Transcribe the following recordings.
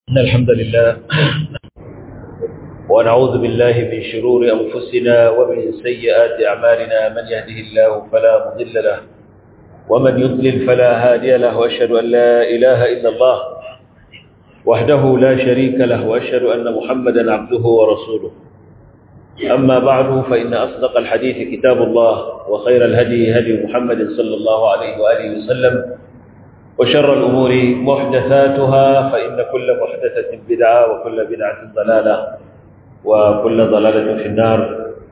إن الحمد لله ونعوذ بالله من شرور أنفسنا ومن سيئات أعمالنا من يهده الله فلا مضل له ومن يضلل فلا هادي له وأشهد أن لا إله إلا الله وحده لا شريك له وأشهد أن محمدا عبده ورسوله أما بعد فإن أصدق الحديث كتاب الله وخير الهدي هدي محمد صلى الله عليه وآله وسلم وشر الأمور محدثاتها فإن كل محدثة بدعة وكل بدعة ضلالة وكل ضلالة في النار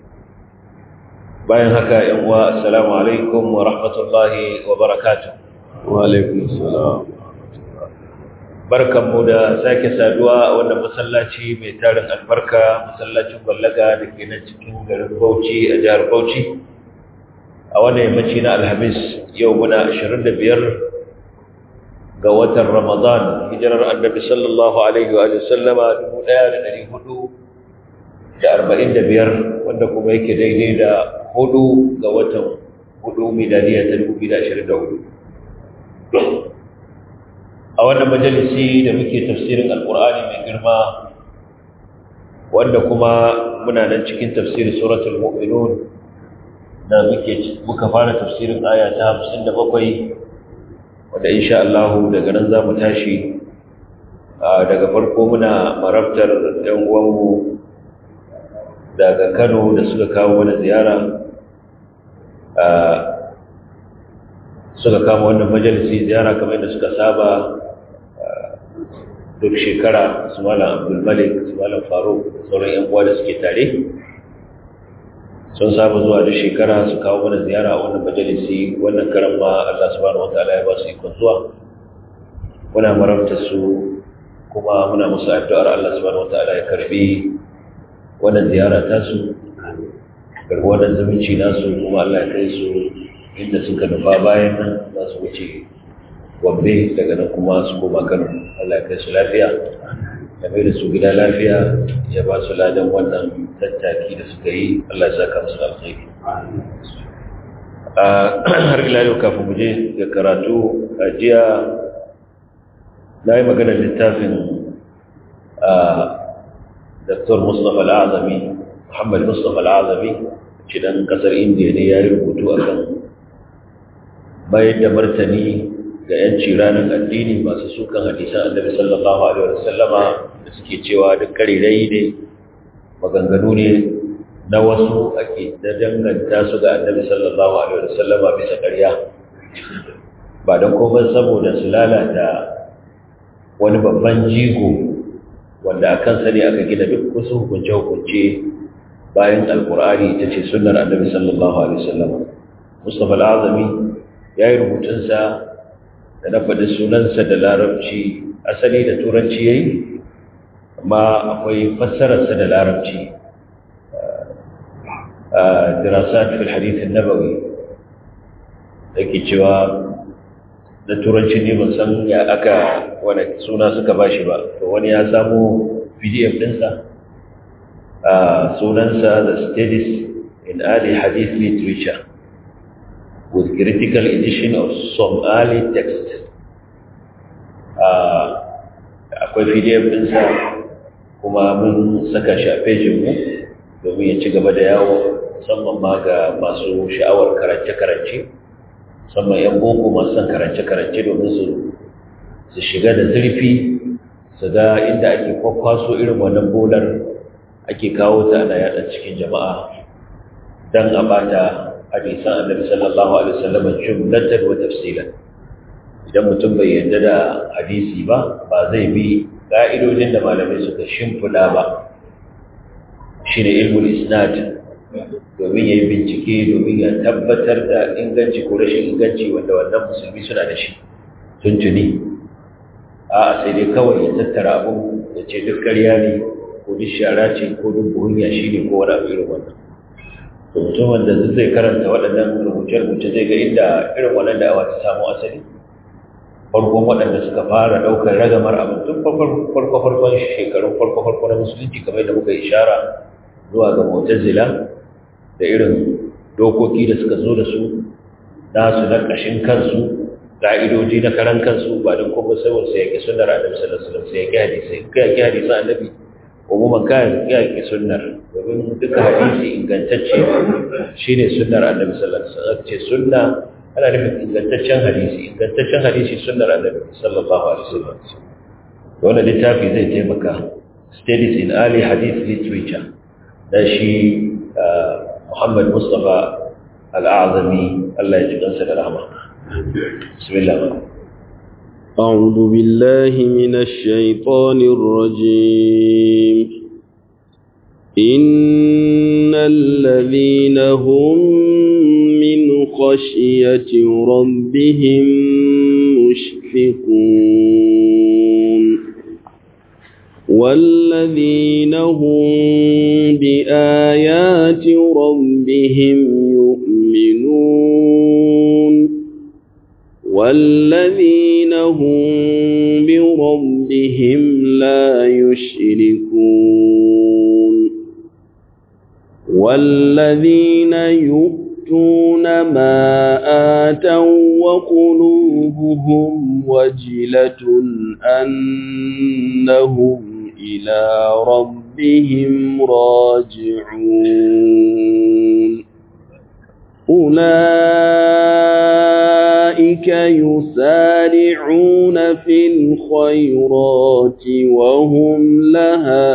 bayan haka yan uwa assalamu alaikum wa rahmatullahi wa barakatuh wa alaikum assalam barkanmu da sake saduwa a wannan masallaci mai tarin albarka masallacin ballaga da ke nan cikin garin Bauchi a jihar Bauchi a wannan yammaci na Alhamis yau muna 25 ga watan Ramadan hijirar Annabi sallallahu alaihi wa sallama 1445 wanda kuma yake daidai da hudu ga watan hudu miladiya ta 2024 a wannan majalisi da muke tafsirin alkur'ani mai girma wanda kuma muna nan cikin tafsirin suratul mu'minun da muke muka fara tafsirin aya ta 57 wanda insha Allah daga nan zamu tashi daga farko muna marabtar ɗan uwanmu daga Kano da suka kawo mana ziyara suka kama wannan majalisi ziyara kamar yadda suka saba duk shekara su malam abdulmalik su malam faruk da sauran yan uwa da suke tare sun saba zuwa duk shekara su kawo mana ziyara a wannan majalisi wannan karan ma allah subhanahu wataala ya ba su ikon zuwa muna marabta su kuma muna musu addu'ar allah subhanahu wataala ya karbi wannan ziyara ta su karbi wannan zumunci nasu kuma allah ya kai su inda suka nufa bayan nan za su wuce gombe daga nan kuma su koma kano Allah ya kai su lafiya ya mai da su gida lafiya ya ba su ladan wannan tattaki da suka yi Allah ya saka musu alkhairi har ila yau kafin mu je ga karatu a jiya na yi maganar littafin Dr. Mustapha Al'azami Muhammad Mustapha Al'azami cidan kasar Indiya ne ya yi rubutu akan bayar da martani ga ‘yanci ranar addini masu sukan hadisan annabi sallallahu Alaihi wasallama da suke cewa duk karirai ne maganganu ne na wasu ake da danganta su ga annabi sallallahu Alaihi wasallama bisa ƙarya ba don kuma saboda su lalata wani babban jigo wanda a kansa ne aka gina duk wasu hukunce-hukunce bayan alkur'ani ita ce sunnar annabi sallallahu Alaihi wasallama mustapha al'azami ya yi rubutunsa da na faɗi sunansa da larabci asali da turanci ya yi amma akwai fassararsa da larabci a dirasat fil hadithin nabawi da ke cewa da turanci ne ban san ya aka wani suna suka ba shi ba to wani ya samu pdf ɗinsa a sunansa the studies in early hadith literature with critical edition of Somali text. Akwai PDF ɗinsa kuma mun saka shi a fejinmu domin ya ci gaba da yawo musamman ma ga masu sha'awar karance-karance, musamman 'yan boko masu son karance-karance domin su shiga da zurfi su ga inda ake kwakwaso irin wannan bolar ake kawo ta ana yada cikin jama'a don a bata hadisan annabi sallallahu alaihi wasallam jumlatan wa tafsilan idan mutum bai yarda da hadisi ba ba zai bi ka'idojin da malamai suka shimfida ba shine ilmul isnad domin yayi bincike domin ya tabbatar da inganci ko rashin inganci wanda wannan musulmi suna da shi tuntuni a sai dai kawai ya tattara abu ya ce duk ƙarya ne ko duk shara ce ko duk buhunya shi ne ko wani abu irin wannan to mutumin da zai karanta waɗannan rubuce-rubuce zai ga inda irin wannan da'awa ta samu asali farkon waɗanda suka fara ɗaukar ragamar abin tun farko-farkon shekarun farko-farko na musulunci kamar da muka ishara zuwa ga mutazila da irin dokoki da suka zo da su nasu na ƙashin kansu ka'idoji na karan kansu ba don kuma saboda sai yake sunnar annabi sallallahu alaihi wasallam sai yake hadisi kai yake hadisi annabi umuman kai yake sunnar domin duka hadisi ingantacce shine sunnar annabi sallallahu alaihi wasallam ce sunna ana nufin ingantaccen hadisi ingantaccen hadisi sunnar annabi sallallahu alaihi wasallam wannan littafi zai taimaka studies in early hadith literature da shi Muhammad Mustafa Al-A'zami Allah ya ji kansa da rahama bismillah أعوذ بالله من الشيطان الرجيم إن الذين هم من خشية ربهم مشفقون والذين هم بآيات ربهم يؤمنون والذين هم بربهم لا يشركون والذين يؤتون ما آتوا وقلوبهم وجلة أنهم إلى ربهم راجعون أولئك يسارعون في الخيرات وهم لها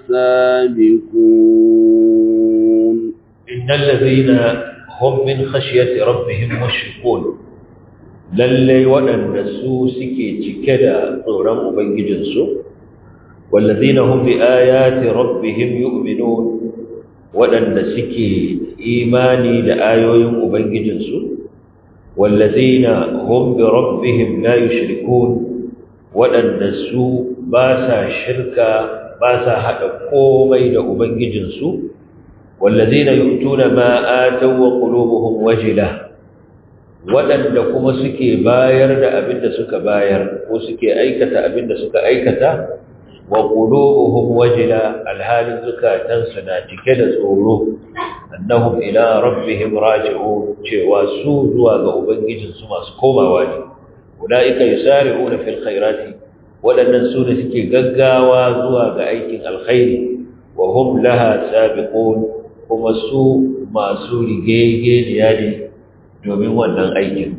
سابقون إن الذين هم من خشية ربهم مشركون lallai waɗanda su suke cike da tsoron Ubangijinsu, wallazina hum bi ayati rabbihim yu'minun waɗanda suke imani da ayoyin Ubangijinsu, wallazina hum bi rabbihim la yushrikun waɗanda su ba sa shirka ba sa haɗa komai da Ubangijinsu, wallazina yu'tuna ma ataw wa qulubuhum wajilah waɗanda kuma suke bayar da abin da suka bayar ko suke aikata abin da suka aikata wa qulubuhum wajila alhalin zukatansu na cike da tsoro annahum ila rabbihim raji'un cewa su zuwa ga ubangijinsu masu komawa ne ulaika yusari'una fil khairati waɗannan su ne suke gaggawa zuwa ga aikin alkhairi wa hum laha sabiqun kuma su masu rigegeniya ne domin wannan aikin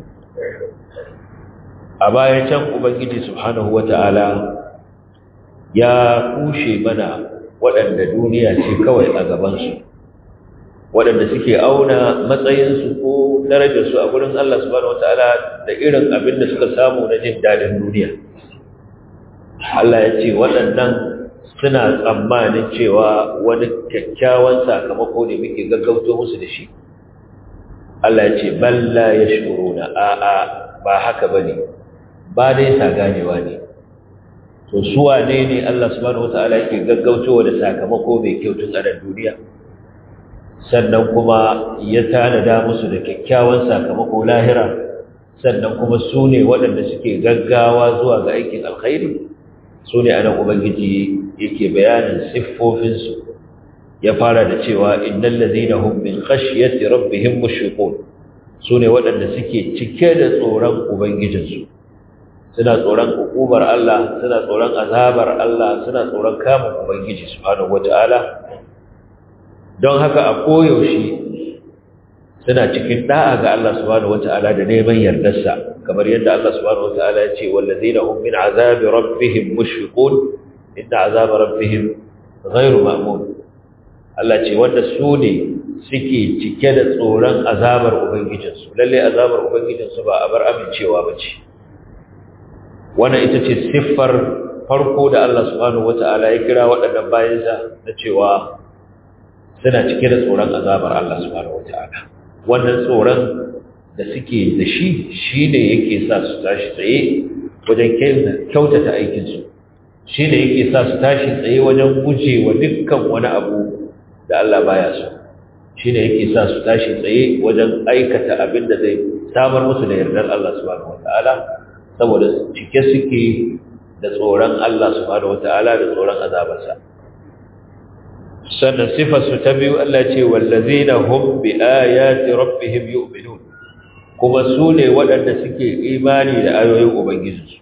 a bayan can ubangiji subhanahu wata'ala ya kushe mana waɗanda duniya ce kawai a gabansu waɗanda suke auna matsayinsu ko darajarsu a gurin Allah subhanahu wata'ala da irin abin da suka samu na jin daɗin duniya Allah ya ce waɗannan suna tsammanin cewa wani kyakkyawan sakamako ne muke gaggauto musu da shi Allah ya ce balla ya shuruna a'a ba haka bane ba dai sa ganewa ne to su wane ne Allah subhanahu wataala yake gaggautowa da sakamako mai kyau tun a duniya sannan kuma ya tanada musu da kyakkyawan sakamako lahira sannan kuma su ne waɗanda suke gaggawa zuwa ga aikin alkhairi su ne anan ubangiji yake bayanin siffofinsu ya fara da cewa innal ladina hum min khashyati rabbihim mushfiqun sune waɗanda suke cike da tsoron ubangijinsu suna tsoron hukumar Allah suna tsoron azabar Allah suna tsoron kamun ubangiji subhanahu wataala don haka a koyaushe suna cikin da'a ga Allah subhanahu wataala da neman yardarsa kamar yadda Allah subhanahu wataala ya ce wallazina hum min azabi rabbihim mushfiqun inna azaba rabbihim ghayru ma'mun Allah ce wanda su ne suke cike da tsoron azabar Ubangijinsu, lalle azabar Ubangijinsu ba a bar amincewa ba ce. Wannan ita ce siffar farko da Allah subhanahu wata'ala ya kira waɗannan bayansa na cewa suna cike da tsoron azabar Allah subhanahu wata'ala. Wannan tsoron da suke da shi shi ne yake sa su tashi tsaye wajen kyautata aikinsu. Shi ne yake sa su tashi tsaye wajen guje wa dukkan wani abu da Allah baya so shi ne yake sa su tashi tsaye wajen aikata abin da zai samar musu da yardar Allah subhanahu wata'ala saboda cike suke da tsoron Allah subhanahu wata'ala da tsoron azabarsa sannan sifar su ta biyu Allah ce wallazina hum bi ayati rabbihim yu'minun kuma su ne waɗanda suke imani da ayoyin ubangijinsu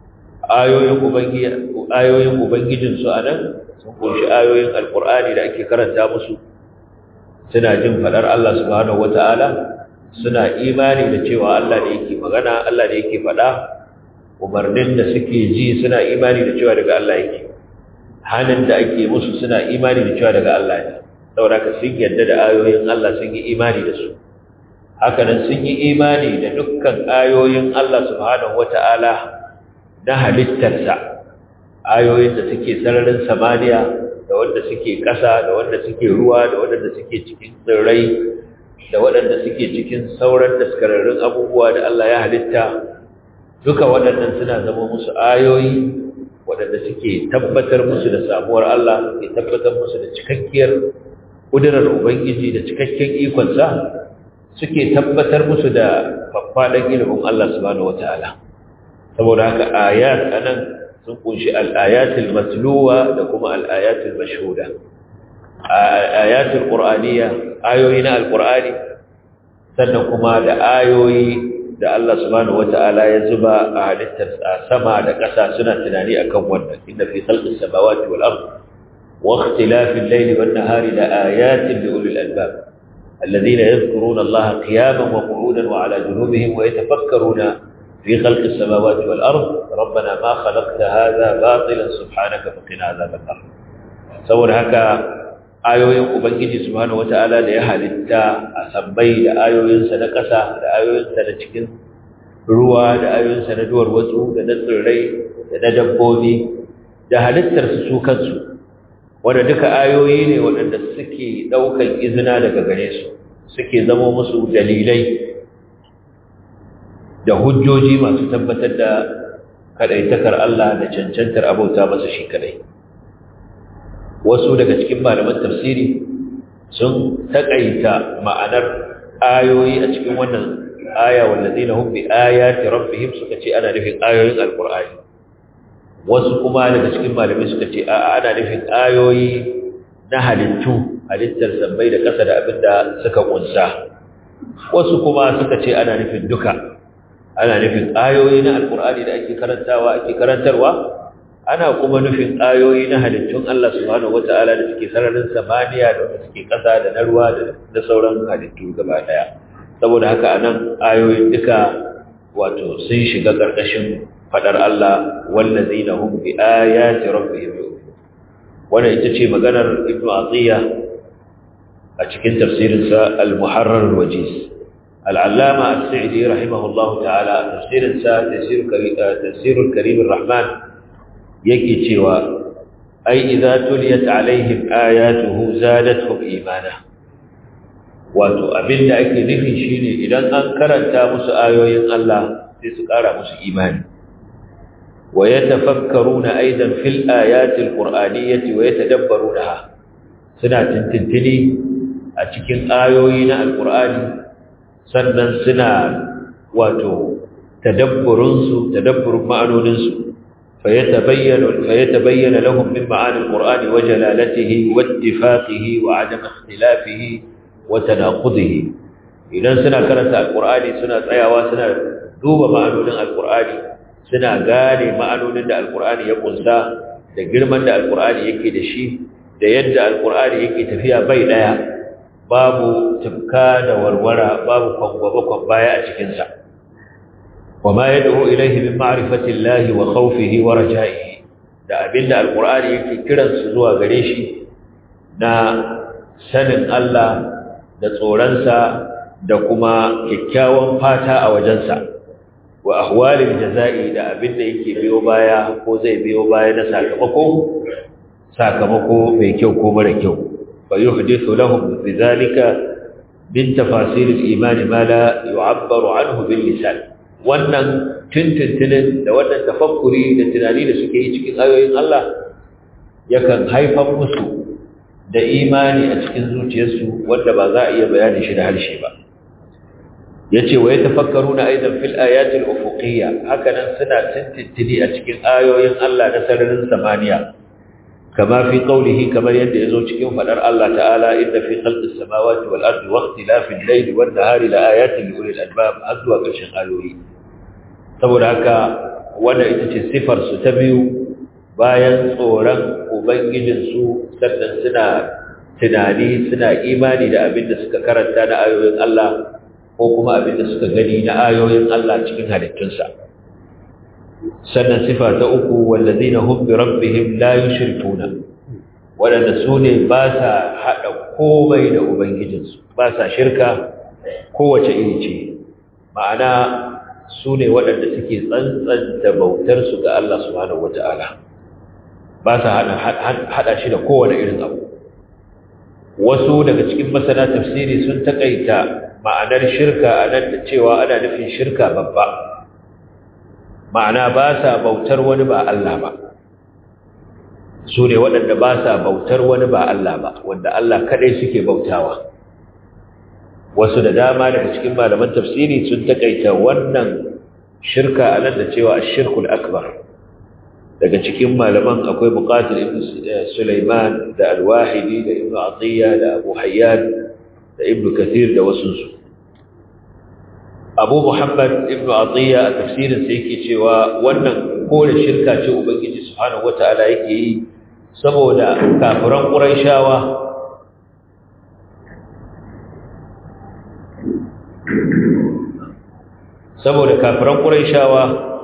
ayoyin ubangijinsu a nan sun kunshi ayoyin alkur'ani da ake karanta musu suna jin faɗar Allah subhanahu wata'ala suna imani da cewa Allah da yake magana Allah da yake faɗa umarnin da suke ji suna imani da cewa daga Allah yake hannun da ake musu suna imani da cewa daga Allah ne saboda ka sun yarda da ayoyin Allah sun yi imani da su hakanan sun yi imani da dukkan ayoyin Allah subhanahu wata'ala na halittarsa ayoyin da suke sararin samaniya da wanda suke ƙasa da wanda suke ruwa da wanda suke cikin tsirrai da waɗanda suke cikin sauran daskararrun abubuwa da Allah ya halitta duka waɗannan suna zama musu ayoyi waɗanda suke tabbatar musu da samuwar Allah suke tabbatar musu da cikakkiyar ƙudurar Ubangiji da cikakken ikonsa suke tabbatar musu da faffaɗan ilimin Allah subhanahu wata'ala saboda haka ayat anan sun kunshi al-ayatul matluwa da kuma al-ayatul mashhuda ayatul qur'aniyya ayoyi na al-qur'ani sannan kuma da ayoyi da Allah subhanahu wata'ala ya zuba a halittar sama da ƙasa suna tunani akan wannan inna fi khalqis samawati wal ard wa ikhtilafil layli wan nahari la ayatin li ulil albab الذين يذكرون الله قياما وقعودا وعلى جنوبهم ويتفكرون في خلق السماوات والأرض ربنا ما خلقت هذا باطلا سبحانك فقنا عذاب النار سور هكا ayoyin ubangiji subhanahu wataala da ya halitta a sabbai da ayoyinsa na ƙasa da ayoyinsa na cikin ruwa da ayoyinsa na duwar watsu da na tsirrai da na dabbobi da halittarsu su kansu wanda duka ayoyi ne waɗanda suke ɗaukan izina daga gare su suke zama musu dalilai da hujjoji masu tabbatar da kaɗaitakar Allah da cancantar abauta masa shi kaɗai wasu daga cikin malaman tafsiri sun taƙaita ma'anar ayoyi a cikin wannan aya wallazina hum bi ayati rabbihim suka ce ana nufin ayoyin alqur'ani wasu kuma daga cikin malamai suka ce a ana nufin ayoyi na halittu halittar sabbai da ƙasa da abinda suka kunsa wasu kuma suka ce ana nufin duka ana nufin ayoyi na alqur'ani da ake karantawa ake karantarwa ana kuma nufin ayoyi na halittun Allah subhanahu wata'ala da suke sararin samaniya da wanda suke ƙasa da na ruwa da sauran halittu gaba daya saboda haka anan ayoyin duka wato sun shiga ƙarƙashin fadar Allah wallazina hum bi ayati rabbihim yu'minun wannan ita ce maganar Ibn Atiyya a cikin tafsirin sa Al-Muharrar al-Wajiz Al-Allama As-Sa'di rahimahullahu ta'ala tafsirin sa tafsirul Karim ar-Rahman yake cewa ai idza tuliyat alaihim ayatuhu zadatuhum imana wato abinda ake nufi shine idan an karanta musu ayoyin Allah sai su kara musu imani wa yatafakkaruna aidan fil ayati alqur'aniyyati wa yatadabbarunaha suna tintintini a cikin ayoyi na alqur'ani sannan suna wato tadabburun su tadabburun ma'anonin su فيتبين, فيتبين لهم من معاني القرآن وجلالته واتفاقه وعدم اختلافه وتناقضه إذن سنة كانت القرآن سنة عيوة سنة دوب معانون القرآن سنة غاني معانون القرآن يقول سا da girman da alkur'ani yake da shi da yadda alkur'ani yake tafiya bai daya babu tufka da warwara babu kwangwaba baya a cikinsa وما يدعو إليه من معرفة الله وخوفه ورجائه da abinda alqur'ani yake kiran su zuwa gare shi na sanin Allah da tsoronsa da kuma kyakkyawan fata a wajensa wa ahwalil jazai da abinda yake biyo baya ko zai biyo baya na sakamako sakamako mai kyau ko mara kyau fa yuhdithu lahum bidhalika min tafasir al-iman ma la yu'abbaru anhu bil lisan wannan tuntuntunin da wannan tafakkuri da tunani da suke yi cikin ayoyin Allah yakan haifar musu da imani a cikin zuciyarsu wanda ba za a iya bayani shi da harshe ba yace wa yatafakkaruna aidan fil ayatil ufuqiyya hakanan suna tuntuntuni a cikin ayoyin Allah na sararin samaniya kama fi qawlihi kamar yadda yazo cikin fadar Allah ta'ala inna fi khalqis samawati wal ardi wa ikhtilafil layli wan nahari la ayatin li ulil albab azwa kashin ayoyi saboda haka wanda ita ce sifar su ta biyu bayan tsoron ubangijin su sannan suna tunani suna imani da abin da suka karanta na ayoyin Allah ko kuma abin da suka gani na ayoyin Allah cikin halittunsa sannan sifa ta uku wallazina hum bi rabbihim la yushrikuna wadanda su ne ba sa hada komai da ubangijinsu ba sa shirka kowace iri ce ma'ana su ne waɗanda suke tsantsanta bautar su ga Allah subhanahu wata'ala ba sa hada shi da kowane irin abu wasu daga cikin masana tafsiri sun takaita ma'anar shirka a nan da cewa ana nufin shirka babba ma'ana ba sa bautar wani ba Allah ba su ne waɗanda ba sa bautar wani ba Allah ba wanda Allah kaɗai suke bautawa wasu da dama daga cikin malaman tafsiri sun takaita wannan shirka a nan da cewa shirkul akbar daga cikin malaman akwai buƙatar ibn Sulaiman da al-Wahidi da ibn Atiyya da Abu Hayyan da ibn Kathir da wasunsu Abu Muhammad ibn Atiyya a tafsirin sa yake cewa wannan kore shirka ce ubangiji subhanahu wataala yake yi saboda kafiran Qurayshawa saboda kafiran Qurayshawa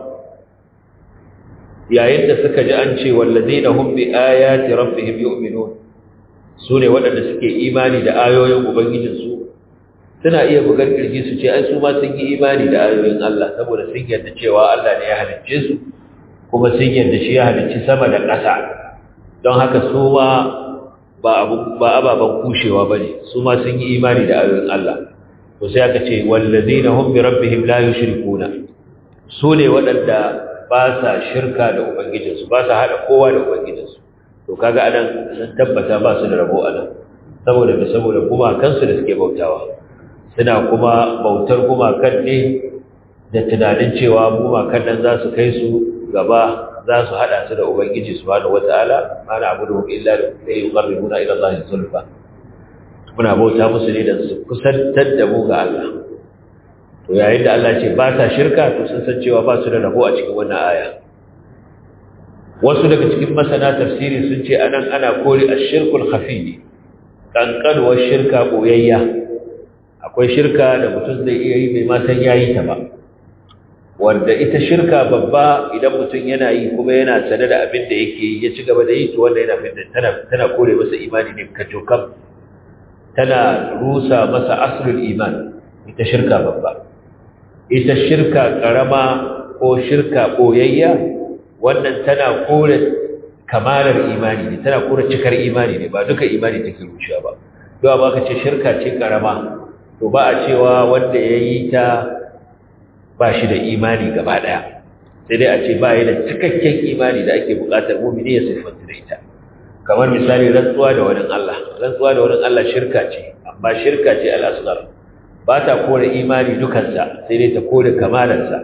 yayin da suka ji an ce wallazina hum bi ayati rabbihim yu'minun sune waɗanda suke imani da ayoyin ubangijinsu suna iya bugar kirji su ce ai su ma sun yi imani da ayoyin Allah saboda sun yarda cewa Allah ne ya halicce su kuma sun yarda shi ya halicci sama da ƙasa don haka su ma ba abu ba ababan kushewa bane su ma sun yi imani da ayoyin Allah to sai aka ce wallazina hum bi rabbihim la yushrikuna su ne waɗanda ba sa shirka da ubangijinsu ba sa hada kowa da ubangijinsu to kaga anan sun tabbata ba su da rabo anan saboda da saboda kuma kansu da suke bautawa suna kuma bautar gumakan ne da tunanin cewa gumakan nan za su kai su gaba za su haɗa su da Ubangiji subhanahu wata'ala ana abu da illa da ya yi ƙarribuna ila Allah zulfa muna bauta musu ne da su kusantar da mu ga Allah to yayin da Allah ce ba sa shirka to sun san cewa ba su da rabo a cikin wannan aya wasu daga cikin masana tafsiri sun ce anan ana kore ash-shirkul khafi kankanuwar shirka boyayya akwai shirka da mutum zai iya yi bai ma san yayi ta ba wanda ita shirka babba idan mutum yana yi kuma yana sane da abin da yake ya ci gaba da yi to wanda yana fidda tana tana kore masa imani ne kacokam tana rusa masa aslul iman ita shirka babba ita shirka karama ko shirka koyayya wannan tana kore kamalar imani ne tana kore cikar imani ne ba duka imani take rushewa ba don ba ka ce shirka ce karama to ba a cewa wanda ya yi ta ba shi da imani gaba ɗaya sai dai a ce ba ya da cikakken imani da ake buƙatar mumini ya siffanta da ita kamar misali rantsuwa da wani Allah rantsuwa da wani Allah shirka ce amma shirka ce al'asghar ba ta kore imani dukansa sai dai ta kore kamalarsa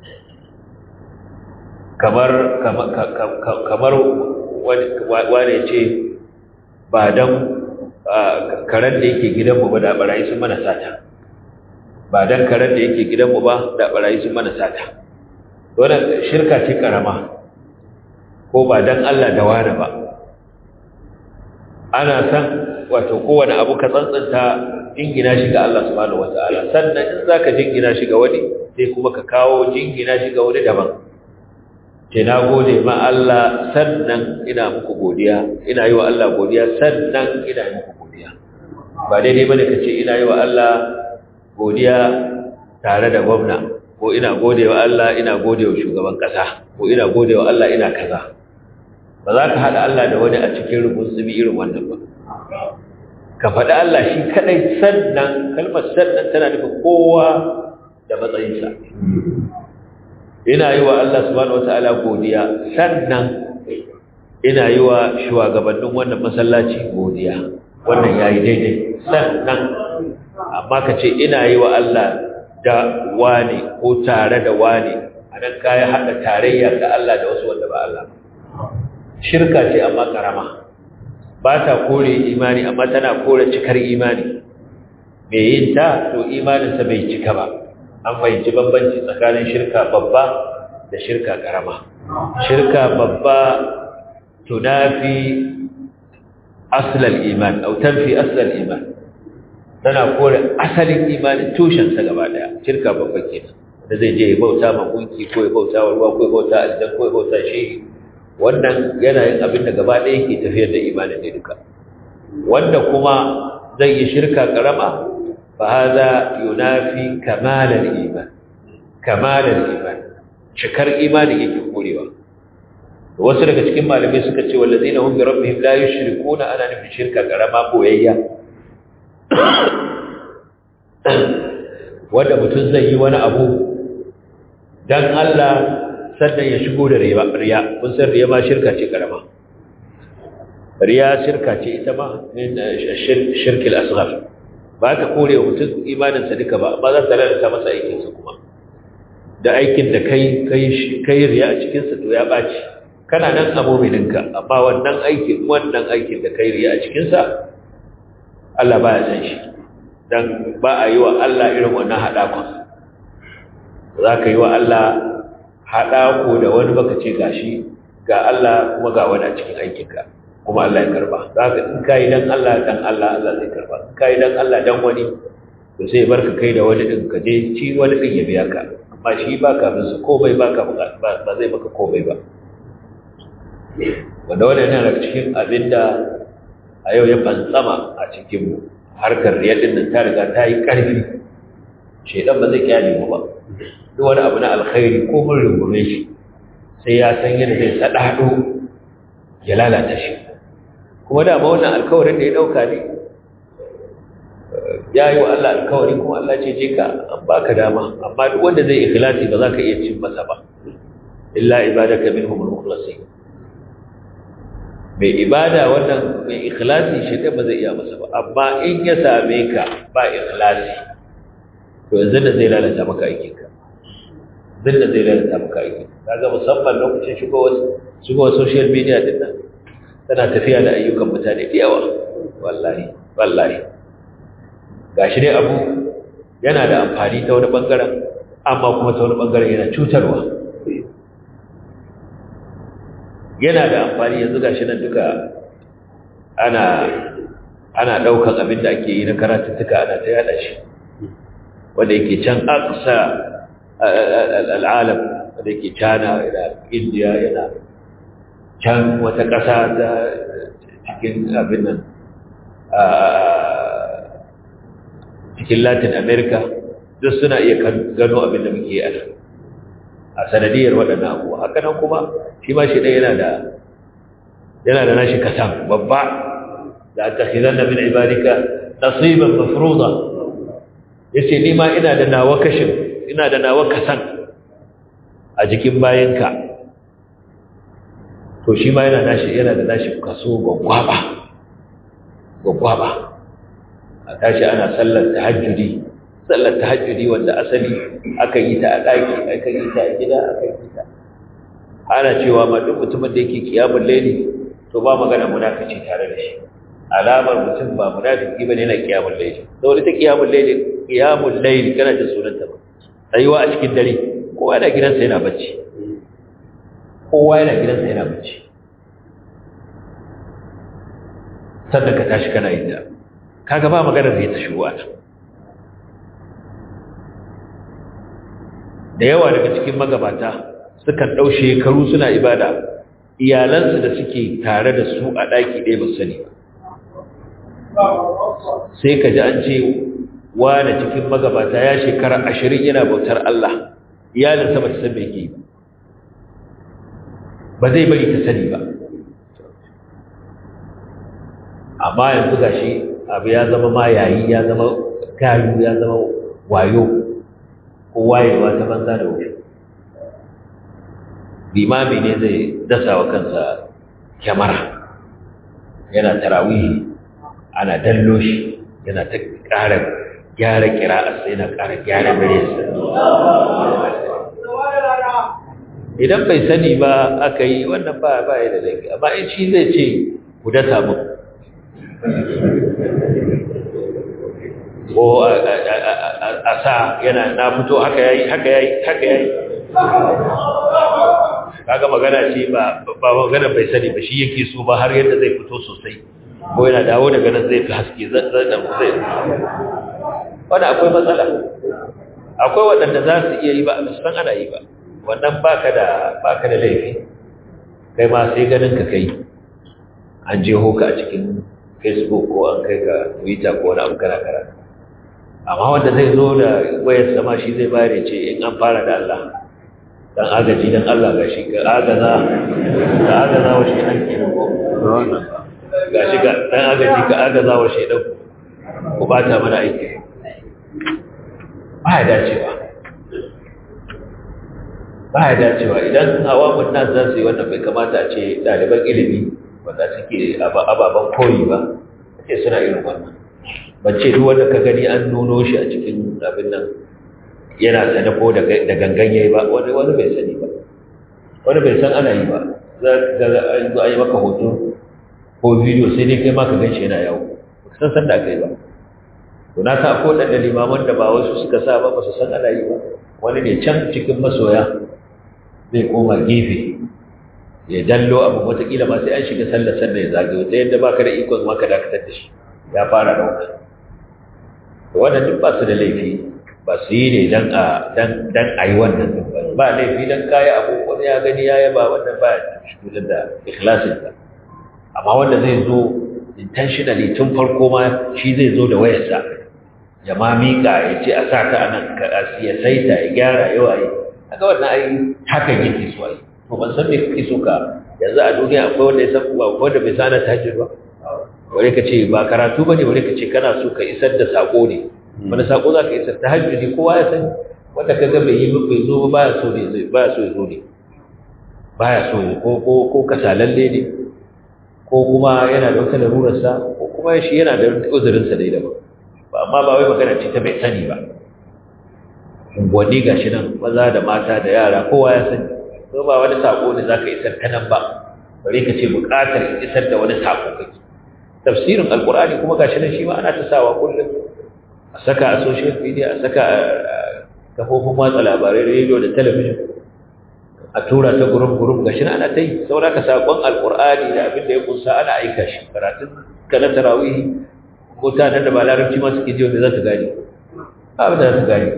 kamar kamar wani ce ba don karen da yake gidanmu ba da barayi sun mana sata ba don karen da yake gidanmu ba da barayi sun mana sata wannan shirka ce karama ko ba don Allah da wani ba ana san wato kowane abu ka tsantsanta jingina shi ga Allah subhanahu wataala sannan in zaka jingina shi ga wani sai kuma ka kawo jingina shi ga wani daban ce na gode ma Allah sannan ina muku godiya ina yi wa Allah godiya sannan ina yi muku godiya ba daidai bane ka ce ina yi wa Allah godiya tare da gwamna ko ina gode wa Allah ina gode wa shugaban kasa ko ina gode wa Allah ina kaza ba za ka haɗa Allah da wani a cikin rubun zubi irin wannan ba ka faɗi Allah shi kaɗai sannan kalmar sannan tana nufin kowa da matsayinsa ina yi wa Allah subhanahu wata'ala godiya sannan ina yi wa shugabannin wannan masallaci godiya wannan yayi daidai sannan amma ka ce ina yi wa Allah da wani ko tare da wani anan kai hada tarayya ga Allah da wasu wanda ba Allah shirka ce amma karama ba ta kore imani amma tana kore cikar imani mai yin ta to imaninsa bai cika ba an fahimci bambanci tsakanin shirka babba da shirka karama shirka babba tunafi aslal iman au tanfi aslal iman tana kore asalin imanin tushensa gaba daya shirka babba kenan da zai je ya bauta ma gunki ko ya bauta wa ruwa ko ya bauta aljan ko ya bauta shehi wannan yana yin abin da gaba ɗaya ke tafiyar da imanin ne duka wanda kuma zai yi shirka karama fa hada yunafi kamalar iman kamalar iman cikar imani yake korewa wasu daga cikin malamai suka ce wallazina hum bi rabbihim la yushrikuna ana nufin shirka karama boyayya wanda mutum zai yi wani abu dan Allah sannan ya shigo da riya kun san riya ma shirka ce karama riya shirka ce ita ma min shirkil asghar ba ta kore wa mutum imaninsa duka ba amma za ta lalata masa aikinsa kuma da aikin da kai kai riya a cikinsa to ya ɓaci kana nan a momininka amma wannan aikin wannan aikin da kai riya a cikinsa Allah ba ya san shi dan ba a yi wa Allah irin wannan haɗakon za ka yi wa Allah haɗako da wani baka ce gashi ga Allah kuma ga wani a cikin aikinka kuma Allah ya karba za ka in ka yi dan Allah dan Allah Allah zai karba in ka yi dan Allah dan wani to sai barka kai da wani ɗin ka je ci wani ɗin ya biya ka amma shi ba ka bin su komai ba ka ba zai maka komai ba wanda wani yana daga cikin abin da a yau ya fantsama a cikin harkar riyar din nan ta riga ta yi ƙarfi shaidan ba zai kyale mu ba duk wani abu na alkhairi ko mun rungume shi sai ya san yadda zai sadado ya lalata shi kuma da ma wannan alkawarin da ya dauka ne ya yi wa Allah alkawari kuma Allah ce je ka an baka dama amma duk wanda zai ikhlasi ba za ka iya cin masa ba illa ibadaka minhum al-mukhlasin mai ibada wannan mai ikhlasi shi da ba zai iya masa ba amma in ya same ka ba ikhlasi to yanzu da zai lalata maka aikin ka zai da zai lalata maka aikin kaga musamman lokacin shigowar shigowar social media din nan tana tafiya da ayyukan mutane da yawa wallahi wallahi gashi dai abu yana da amfani ta wani bangaren amma kuma ta wani bangaren yana cutarwa yana da amfani yanzu gashi nan duka ana ana daukan abin da ake yi na karatuttuka ana ta yada shi wanda yake can aqsa al'alam wanda yake China yana India yana can wata ƙasa ta cikin abin nan cikin Latin America duk suna iya gano abin da muke yi a nan a sanadiyar waɗannan abuwa haka nan kuma shi ma shi ɗaya yana da yana da nashi kasan babba da aka khizan da min ibadika nasiban mafruza yace ni ma ina da nawa kashin ina da nawa kasan a jikin bayanka to shi ma yana nashi yana da nashi kaso gwaggwaba gwaggwaba a tashi ana sallar tahajjudi sallar tahajjudi wanda asali aka yi ta a ɗaki aka yi ta a gida aka yi ta ana cewa ma duk mutumin da yake kiyamun laili to ba magana munafici tare da shi alamar mutum ba munafiki bane yana kiyamun laili saboda ta kiyamun laili kiyamun laili kana jin sunanta ba tsayuwa a cikin dare kowa yana gidansa yana bacci kowa yana gidansa yana bacci sannan ka tashi kana yin ta kaga ba maganar da ya ta shigo a nan da yawa daga cikin magabata sukan ɗau shekaru suna ibada iyalansu da suke tare da su a ɗaki ɗaya ba sani ba sai ka ji an ce wane cikin magabata ya shekara ashirin yana bautar Allah iyalinsa ba ta san me ke ba zai bari ta sani ba amma yanzu gashi abu ya zama ma yayi ya zama gayu ya zama wayo ko wayewa ta banza da wuri limami ne zai dasa wa kansa kyamara yana tarawihi ana dallo shi yana ta ƙara gyara kira'arsa yana ƙara gyara muryarsa idan bai sani ba aka yi wannan ba ba ya da laifi amma in shi zai ce ku dasa mun ko a sa yana na fito haka yayi haka yayi haka yayi kaga magana ce ba ba magana bai sani ba shi yake so ba har yadda zai fito sosai ko yana dawo daga nan zai fi haske zai zai wanda akwai matsala akwai waɗanda za su iya yi ba a san ana yi ba wannan baka da baka da laifi kai ma sai ganin ka kai an je hoka a cikin facebook ko an kai ka twitter ko wani abu kana karatu amma wanda zai zo da wayar sama shi zai bayar ce in an fara da Allah dan agaji dan Allah ga shi ga agaza ga agaza wa shi dan ko ga shi ga dan agaji ga agaza wa shi dan ku bata mana aiki ba ya dacewa ba ya dacewa idan awamun nan za su yi wannan bai kamata a ce ɗaliban ilimi wanda suke ababen koyi ba ce suna irin wannan ban ce duk wanda ka gani an nuno shi a cikin abin nan yana sane ko da gangan yayi ba wani wani bai sani ba wani bai san ana yi ba za ka ga an zo ayi maka hoto ko bidiyo sai dai kai ma ka gan shi yana yawo ba san san da aka yi ba to na sa ko da limaman da ba wasu suka sa ba ba su san ana yi ba wani ne can cikin masoya zai koma gefe ya dallo abu watakila ma sai an shiga sallar sallar ya zagayo ta yadda baka da ikon maka dakatar da shi ya fara dauka wannan duk ba su da laifi ba su yi ne dan a dan dan ayi wannan din ba ba laifi dan kai abu wani ya gani ya yaba wannan ba shi da ikhlasin ta amma wanda zai zo intentionally tun farko ma shi zai zo da wayarsa ya ma miƙa ya ce a sa ta anan ya saita ya gyara yawa yi kaga wannan ai hakan yake so ai to ban san me kake so ka yanzu a duniya akwai wanda ya san ba wanda bai sana tahajjud ba wani ka ce ba karatu bane wani ka ce kana so ka isar da sako ne wani sako za ka isar tahajjudi kowa ya sani wanda ka ga bai yi bai zo ba baya so ne zai baya so ya zo ne baya so ko ko ko kasalalle ne ko kuma yana da wata larurarsa ko kuma shi yana da uzurinsa dai daban ba amma ba wai magana ce ta bai sani ba unguwanni ga shi nan maza da mata da yara kowa ya sani ko ba wani sako ne za ka isar ta nan ba bari ka ce buƙatar isar da wani sako kake tafsirin alkur'ani kuma ga shi nan shi ma ana ta sawa kullum a saka a social media a saka a kafofin watsa labarai rediyo da talabijin a tura ta gurum gurum ga shi nan ana ta yi saboda ka sakon alkur'ani da abin da ya kunsa ana aika shi karatun ka na tarawih mutanen da ba larabci ma suke ji wanda za su gani abin da za su gani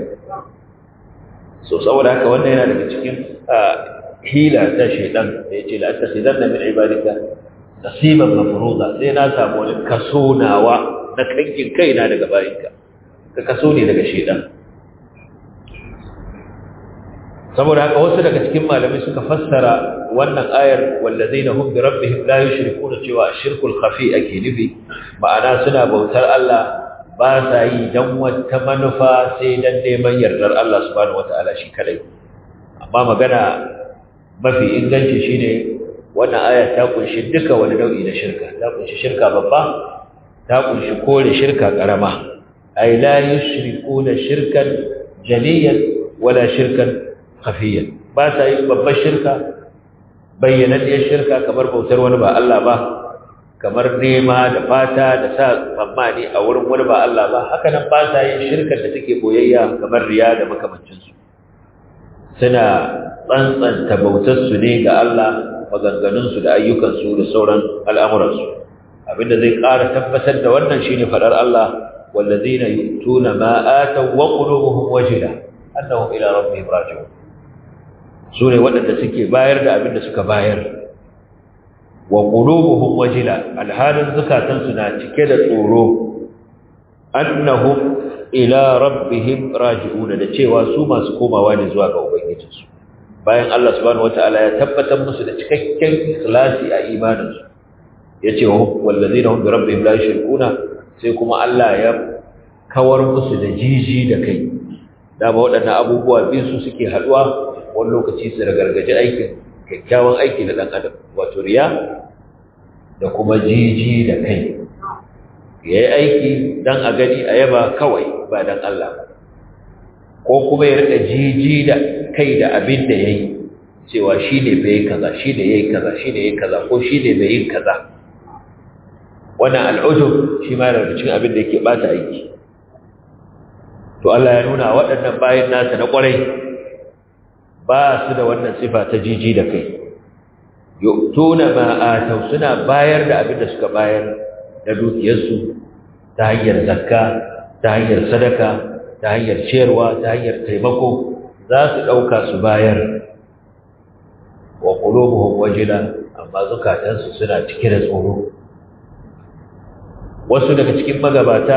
so saboda haka wannan yana daga cikin hila ta shaidan da ya ce la'asta sai zan da min ibadika nasiban mafruza sai na samu wani kaso nawa na kankin kaina daga bayinka ka kaso ne daga shaidan saboda haka wasu daga cikin malamai suka fassara wannan ayar wallazina hum bi rabbihim la yushrikuna cewa shirkul khafi ake nufi ma'ana suna bautar Allah ba sa yi dan wata manufa sai dan neman yardar Allah subhanahu wataala shi kadai amma magana mafi inganci shine wannan aya ta kunshi duka wani nau'i na shirka ta kunshi shirka babba ta kunshi kore shirka karama ay la yushrikuna shirkan jaliyan wala shirkan khafiyan ba sa yi babbar shirka bayyananniyar shirka kamar bautar wani ba Allah ba kamar nema da fata da sa tsammani a wurin wani ba Allah ba haka nan ba sa yin shirkar da take boyayya kamar riya da makamancinsu suna tsantsanta bautarsu ne ga Allah maganganunsu da ayyukansu da sauran al'amuransu abinda zai ƙara tabbatar da wannan shine faɗar Allah wallazina yu'tuna ma ataw wa qulubuhum wajila annahum ila rabbihim raji'un sune waɗanda suke bayar da abinda suka bayar wa qulubuhum wajila alhalin zukatansu na cike da tsoro annahum ila rabbihim raji'un da cewa su masu komawa ne zuwa ga ubangijinsu bayan Allah subhanahu wataala ya tabbatar musu da cikakken ikhlasi a imaninsu yace wa wallazina hum bi rabbihim la yushrikuna sai kuma Allah ya kawar musu da jiji da kai dama waɗannan abubuwa biyu su suke haɗuwa wani lokaci su ragargaji aikin kyakkyawan aiki na ɗan adam wato riya da kuma jiji da kai ya yi aiki don a gani a yaba kawai ba don Allah ko kuma ya rika jiji da kai da abin da ya yi cewa shi ne bai yi kaza shi ne ya yi kaza shi ne ya yi kaza ko shi ne bai yin kaza wannan al'ujub shi ma yana cikin abin da yake bata aiki to Allah ya nuna waɗannan bayan nasa na ƙwarai ba su da wannan sifa ta jiji da kai yu'tuna ma atau suna bayar da abin da suka bayar da dukiyarsu ta hanyar zakka ta hanyar sadaka ta hanyar ciyarwa ta hanyar taimako za su ɗauka su bayar wa qulubuhum wajila amma zukatansu suna cike da tsoro wasu daga cikin magabata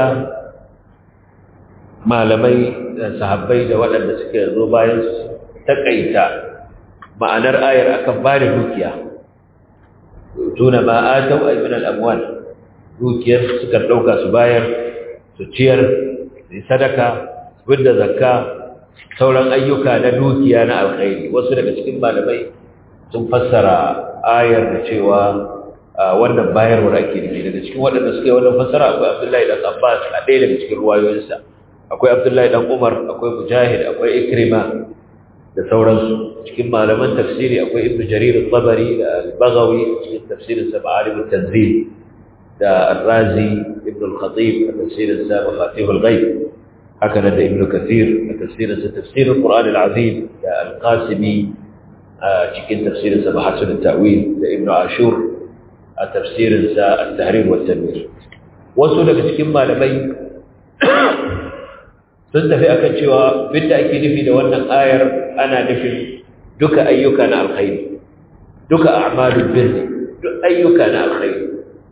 malamai da sahabbai da waɗanda suke zo bayan su takaita ma'anar ayar akan ba da dukiya tuna ma atau ay min al-amwal dukiyar suka dauka su bayar su ciyar su sadaka su bidda zakka sauran ayyuka na dukiya na alkhairi wasu daga cikin malamai sun fassara ayar da cewa wannan bayarwar ake nufi daga cikin waɗanda suka yi wannan fassara akwai Abdullahi dan Abbas a ɗaya daga cikin ruwayoyinsa akwai Abdullahi dan Umar akwai Mujahid akwai Ikrima da sauransu cikin malaman tafsiri akwai Ibn Jarir al-Tabari da al-Baghawi cikin tafsirin sa Ma'alim al-Tanzil da Ar-Razi Ibn al-Khatib a tafsirin sa Mafatih al-Ghaib haka da Ibn Kathir a tafsirin sa Tafsir al-Quran al-Azim da Al-Qasimi a cikin tafsirin sa Mahasin al-Ta'wil da Ibn Ashur a tafsirin sa At-Tahrir wa Tanwir wasu daga cikin malamai sun tafi akan cewa binda ake nufi da wannan ayar ana nufin duka ayyuka na alkhairi duka a'malul birri duk ayyuka na alkhairi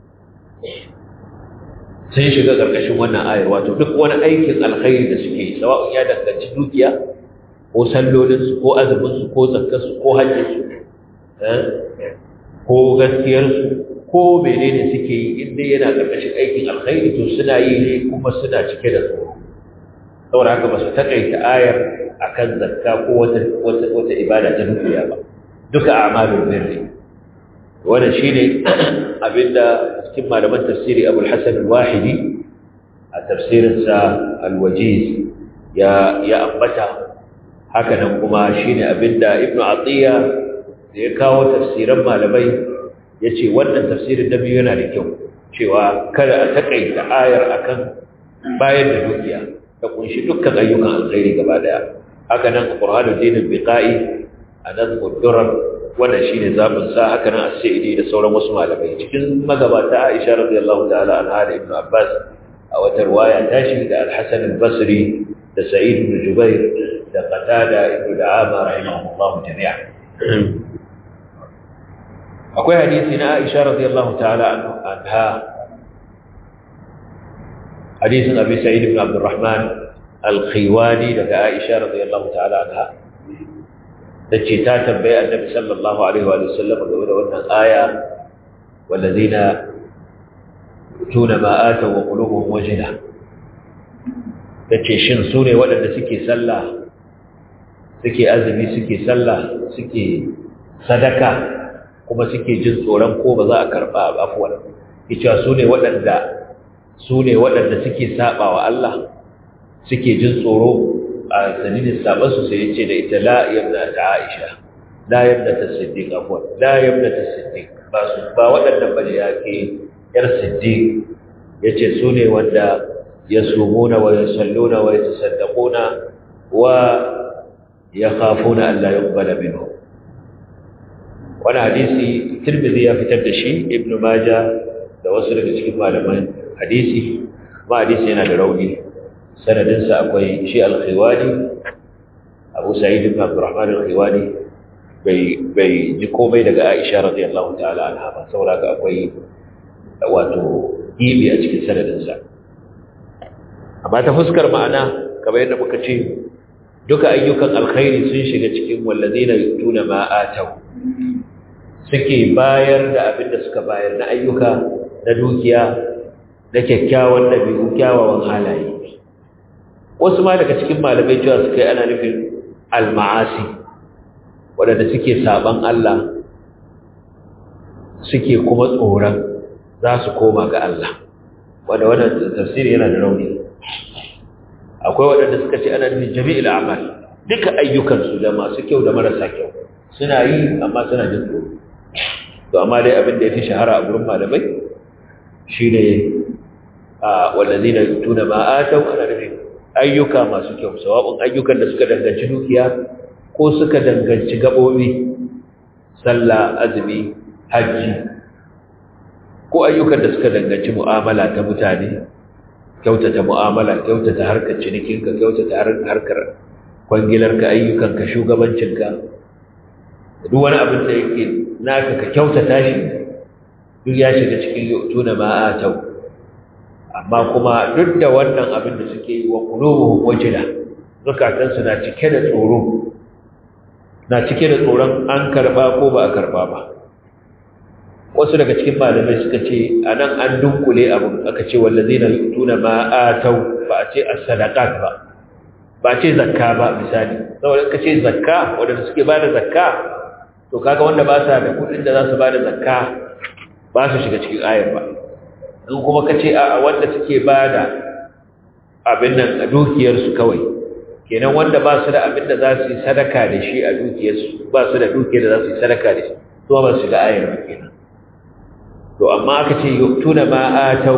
sun shiga karkashin wannan ayar wato duk wani aikin alkhairi da suke yi sawa'un ya danganci dukiya ko sallolinsu ko azuminsu ko zakkarsu ko hajjinsu ko gaskiyarsu ko menene suke yi inda yana karkashin aikin alkhairi to suna yi ne kuma suna cike da tsoro saboda haka ba su takaita ayar akan zakka ko wata wata wata ibada ta dukiya ba duka a'malul birri wannan shine abinda cikin malaman tafsiri Abu al-Hasan al-Wahidi a tafsirin sa al-Wajiz ya ya ambata haka nan kuma shine abinda Ibn Atiyya da ya kawo tafsiran malamai yace wannan tafsirin da biyu yana da kyau cewa kada a takaita ayar akan bayar da dukiya ta kunshi dukkan ayyukan alkhairi gaba daya haka nan qur'anul din biqai anan qudurar wannan shine zabin sa haka nan as-sa'idi da sauran wasu malamai cikin magabata Aisha radiyallahu ta'ala anha da Ibn Abbas a wata riwaya ta shi da Al-Hasan al-Basri da Sa'id ibn Jubair da Qatada ibn Da'ama rahimahullahu jami'a akwai hadisi na Aisha radiyallahu ta'ala anha hadisin Abi Sa'id ibn Abdurrahman al-Khiwani daga Aisha radiyallahu ta'ala anha tace ta tambaye Annabi sallallahu alaihi wa sallam game da wannan aya walladina tuna ma ata wa qulubuhum wajila tace shin su ne waɗanda suke sallah suke azumi suke sallah suke sadaka kuma suke jin tsoron ko ba za a karba afwan kice su ne waɗanda su ne waɗanda suke saba wa Allah suke jin tsoro a dalilin sabansu sai ya ce da ita la yabna ta Aisha la yabna ta Siddiq afwan la yabna ta Siddiq ba su ba waɗannan bane ya ke yar Siddiq yace su ne wanda yasumuna wa yusalluna wa yatasaddaquna wa yakhafuna an la yuqbala minhum wani hadisi Tirmidhi ya fitar da shi Ibn Majah da wasu daga cikin malaman hadisi ma hadisi yana da rauni sanadinsa akwai shi al-khiwani abu sa'id ibn abdurrahman al-khiwani bai bai ji komai daga aisha radiyallahu ta'ala anha ba saboda ka akwai wato gibi a cikin sanadinsa amma ta fuskar ma'ana kamar yadda muka ce duka ayyukan alkhairi sun shiga cikin wallazina yutuna ma atau suke bayar da abin da suka bayar na ayyuka na dukiya na kyakkyawan ɗabi'u kyawawan halaye wasu ma daga cikin malamai cewa suka yi ana nufin alma'asi waɗanda suke saban Allah suke kuma tsoron za su koma ga Allah wanda wannan tafsiri yana da rauni akwai waɗanda suka ce ana nufin jami'il amal duka ayyukansu da masu kyau da marasa kyau suna yi amma suna jin tsoro to amma dai abin da ya fi shahara a gurin malamai shine a wallazina yutuna ma atau ana nufin ayyuka masu kyau sawa'un ayyukan da suka danganci dukiya ko suka danganci gabobi sallah azumi hajji ko ayyukan da suka danganci mu'amala ta mutane kyautata mu'amala kyautata harkar cinikinka kyautata harkar kwangilarka ayyukanka shugabancinka duk wani abin da yake naka ka kyautata shi duk ya shiga cikin yutuna ma atau amma kuma duk da wannan abin da suke yi wa qulubuhum wajila zukatansu na cike da tsoro na cike da tsoron an karba ko ba a karba ba wasu daga cikin malamai suka ce anan an dunkule abin aka ce wallazina yutuna ma atau ba a ce as-sadaqat ba ba a ce zakka ba misali saboda ka ce zakka wanda suke bada zakka to kaga wanda ba sa da kudin da za su bada zakka ba su shiga cikin ayar ba in kuma ka ce a wanda suke ba da abin nan a dukiyarsu kawai kenan wanda ba su da abin da za su yi sadaka da shi a dukiyarsu ba su da dukiyar da za su yi sadaka da shi to ba su shiga ayar ba kenan to amma aka ce yuktuna ma atau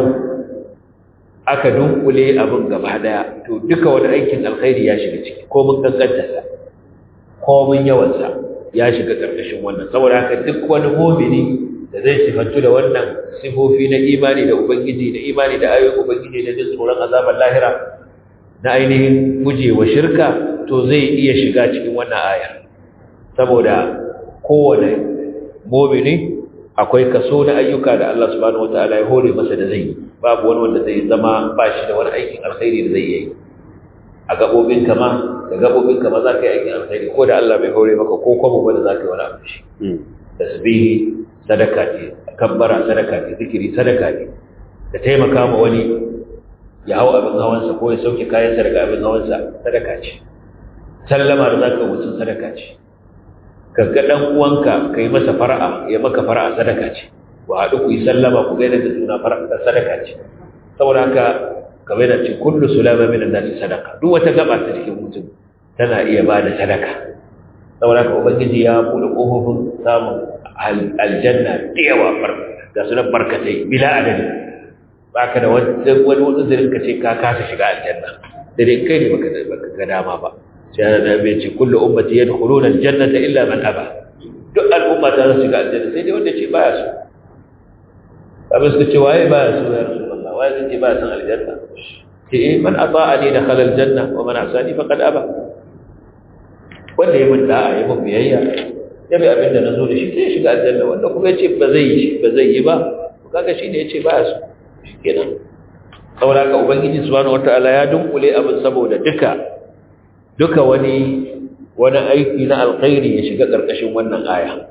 aka dunkule abin gaba daya to duka wani aikin alkhairi ya shiga ciki ko mun kankanta sa ko mun yawan sa ya shiga karkashin wannan saboda haka duk wani mu'mini da zai sifantu da wannan sifofi na imani da ubangiji da imani da ayoyin ubangiji da jin tsoron azabar lahira na ainihin gujewa shirka to zai iya shiga cikin wannan aya saboda kowane mumini akwai kaso na ayyuka da Allah subhanahu wataala ya hore masa da zai babu wani wanda zai zama ba shi da wani aikin alkhairi da zai yi a gabobin kama da gabobin kama za ka yi aikin alkhairi ko da Allah bai hore maka ko kuma wanda za ka yi wani abu shi tasbihi sadaka ce kabbara sadaka ce zikiri sadaka ne da taimaka ma wani ya hau abin hawansa ko ya sauke kayansa daga abin hawansa sadaka ce sallama da zaka mutum sadaka ce ka ga dan uwanka kai masa fara'a ya maka fara'a sadaka ce wa haɗu ku yi sallama ku gaida da juna fara'a sadaka ce saboda haka kamar da ce kullu sulama min nasi sadaka duk wata gaba ta cikin mutum tana iya ba da sadaka saboda haka ubangiji ya buɗe ƙofofin samun aljanna da yawa ga su nan barkatai bila adadi ba ka da wani wani zirin ka ce ka kasa shiga aljanna da dai kai ne baka ga dama ba sai da bai ce kullu ummati yadkhuluna aljannata illa man aba duk al'umma ta su shiga aljanna sai dai wanda ce baya so abin suka ce waye baya so ya rasulullah waye zai ce baya son aljanna ce eh man ata'ani dakhala aljanna wa man asani faqad aba wanda ya mun da'a ya mun biyayya ya bi abin da na zo da shi sai shiga aljanna wanda kuma ya ce ba zai yi ba zai yi ba kaga shi ne ya ce baya so shi kenan saboda haka ubangiji subhanahu wataala ya dunkule abin saboda duka duka wani wani aiki na alkhairi ya shiga karkashin wannan aya